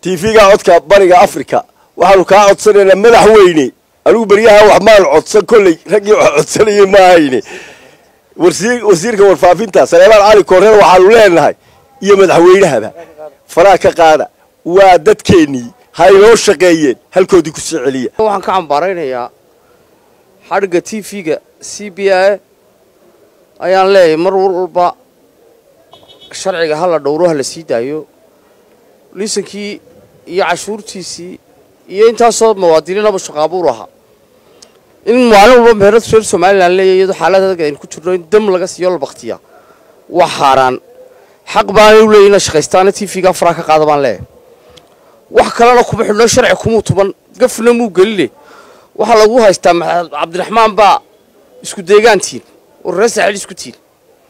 tv-ga codka bariga africa waxaanu kaa codsanaynaa madaxweyne anigu beryaha wax maan codsan kolley raggii wax codsanayay ma ahayne wasiirka warfaafinta saleemaan cali koorreer waxaanu leenahay iyo madaxweynahaba faraha ka qaada waa dadkeennii ha inoo shaqeeyeen halkoodii ku soo celiya waxaan ka cambaaraynayaa xadhigga t v-ga c b a ayaan leeyahay mar walba sharciga ha la dhowro ha la sii daayo liisankii iyo cashuurtiisii iyo intaasoo muwaadiniinaba shaqaabuur ahaa in maalin walba meherad reer somalilan leeyahy iyadoo xaalad adag aynu ku jirno in dam laga siiyo la baktiya waa xaaraan xaq baanay u leeyahy ina shaqaystaana t v-ga faraa ka qaada baan leeyahay wax kalena kuma xidhno sharci kumuu tuban gafna muu geline waxaa lagu haystaa maxamed cabdiraxmaan baa isku deegaantiin war reer saaxiil isku tiin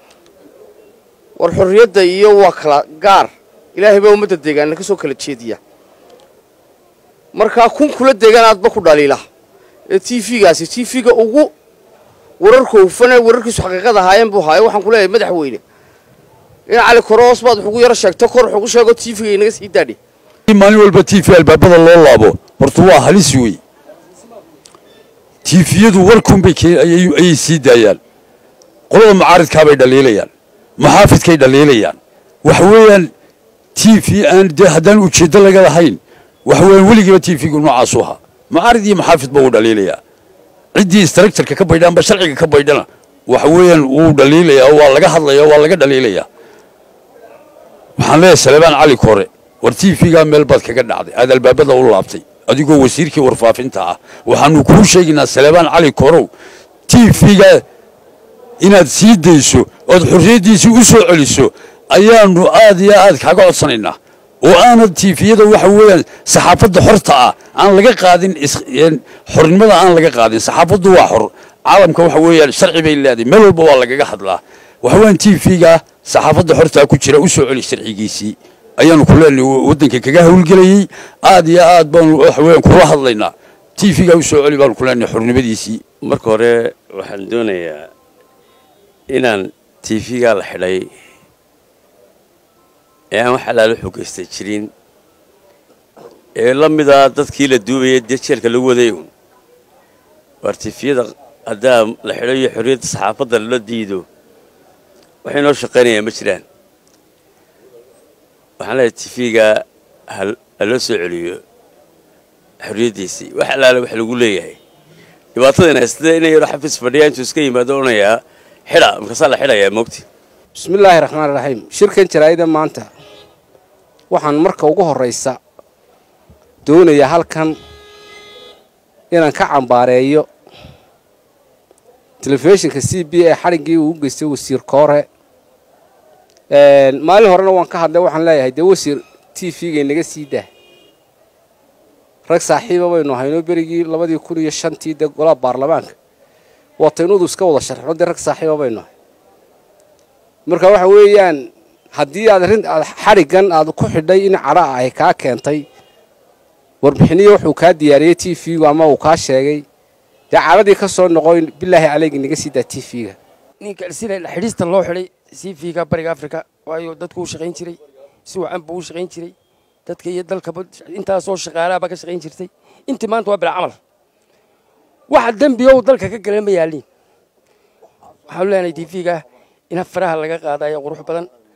war xorriyadda iyo waa kala gaar ilaahay baa ummadda deegaana ka soo kala jeediya markaa kun kula deegaan aadba ku dhaliila ee t v-gaasi t v-ga ugu wararka hufane wararkiisu xaqiiqada ahaayeen buu haayo waxaan ku leeyahay madaxweyne in cali koroos baad waxugu yaro sheegto kor waxugu sheego t v-ga inaga sii daadhi maalin walba t v albaabada loo laabo horta waa halis wey tiifiyadu warkunbay ayay sii daayaan qolada mucaaridkaabay dhaliilayaan maxaafidkay dhaliilayaan waxa weeyaan t v aan dee haddaan ujeeddo laga lahayn waxa weeyaan weligiiba t v-gu noocaasu ahaa mucaarid iyo maxaafidba wuu dhaliilayaa ciddii istaraktarka ka baydha amba sharciga ka baydhana waxa weeyaan wuu dhaliilayaa waa laga hadlayaa waa laga dhaliilayaa waxaan leeyahay salebaan cali kore war t v-gaa meel baad kaga dhacday aad albaabada u laabtay adigoo wasiirkii warfaafinta ah waxaanu kuu sheegaynaa salebaan cali korow t v-ga inaad sii dayso ood xorriyaddiisii u soo celiso ayaanu aad iyo aad kaaga codsanaynaa oo aanad tiifiyada waxa weeyaan saxaafadda xorta ah aan laga qaadin xornimada aan laga qaadin saxaafaddu waa xor caalamka waxa weeyaan sharci bay leedahay meel walba waa lagaga hadlaa waxa weeyaan tiifiga saxaafadda xortaa ku jira u soo celi sharcigiisii ayaanu ku leenahay waddanka kaga howlgelayey aad iyo aad baanu waxa weeyaan kula hadlaynaa tiifiga u soo celi baanu ku leenahay xornimadiisii marka hore waxaan doonayaa inaan tiifigaa la xidhay ee aan wax alaalo xogaystay jirin ee la mida dadkii la duubayay dee jeelka lagu waday uun waar tiifiyada haddaa la xidho iyo xorriyadda saxaafadda lala diido waxay noo shaqaynayaa ma jiraan waxaan leeyahay tifiga ha loo soo celiyo xorriyaddiisii wax alaale wax lagu leeyahay dhibaatadayna haystada inay yaro xafiis fadhiyaa intuu iska yimaado odhanayaa xidha markaasaa la xidhayaa moogti bismillaahi raxmaan raxiim shirkan jaraa'ida maanta waxaan marka ugu horraysa doonayaa halkan inaan ka cambaareeyo telefishinka c b a xadhiggii uu u geystay wasiir koore maalin horena waan ka hadlay waxaan leeyahay dee wasiir t v-ga inaga sii dah rag saaxiiba baynu ahaynoo berigii labadii kun iyo shantii dee golaha baarlamaanka wataynudu iska wada sharxno dee rag saaxiiba baynu ahay marka waxa weeyaan haddii aad arrin aad xadhiggan aad ku xidhay in cadha ahy kaa keentay warbixiniyo wuxuu kaa diyaariyey t v-gu ama uu kaa sheegay dee cadhadii ka soo noqoy bilaahi caleygi naga sii daa t v-ga ninka sida xidhiista loo xidhay c v-ga bariga africa waayo dadku u shaqayn jiray si wacan buu u shaqayn jiray dadka iyo dalkaba intaasoo shaqaalaaba ka shaqayn jirtay intii maanta waa bila camal waxa dembiga uu dalka ka galan ma yaaliin waxaanu leenahay t v-ga ina faraha laga qaada ayaa qurux badan